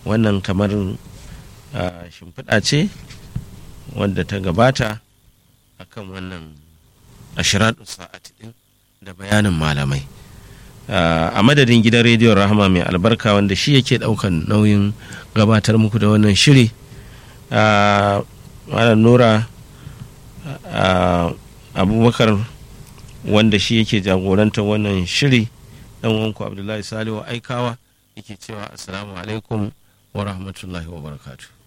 wannan kamar shimfiɗa ce wadda ta gabata akan wannan ashiradu sa'ati din da bayanin malamai a madadin gidan rediyon rahama mai albarka wanda shi yake daukan nauyin gabatar muku da wannan shiri malam nura abubakar wanda shi yake jagorantar wannan shiri dan wanku abdullahi salihu aikawa yake cewa assalamu alaikum wa rahmatullahi wa barakatuh